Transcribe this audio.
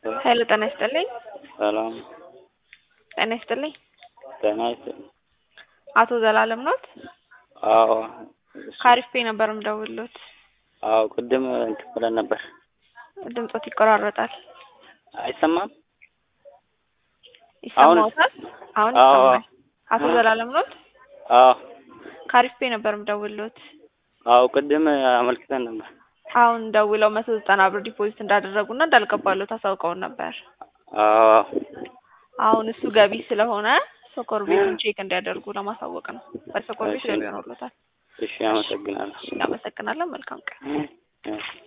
ሀይሉ ጤና ይስጥልኝ። ሰላም ጤና ይስጥልኝ። ጤና ይስጥልኝ። አቶ ዘላለም ኖት? አዎ ከአሪፍ ፔ ነበር የምደውልሎት። አዎ ቅድም እንትን ብለን ነበር። ድምጾት ይቆራረጣል። አይሰማም? ይሰማዎታል? አሁን አዎ። ይሰማል። አቶ ዘላለም ኖት? አዎ ከአሪፍ ፔ ነበር የምደውልሎት። አዎ ቅድም አመልክተን ነበር። አሁን ደውለው መቶ ዘጠና ብር ዲፖዚት እንዳደረጉና እንዳልገባሎት አሳውቀውን ነበር። አዎ አሁን እሱ ገቢ ስለሆነ ሶኮር ቤቱን ቼክ እንዲያደርጉ ለማሳወቅ ነው። በሶኮር ቤት እሺ። ገቢ ሆኖሎታል። እሺ አመሰግናለሁ። እናመሰግናለን። መልካም ቀን። እሺ።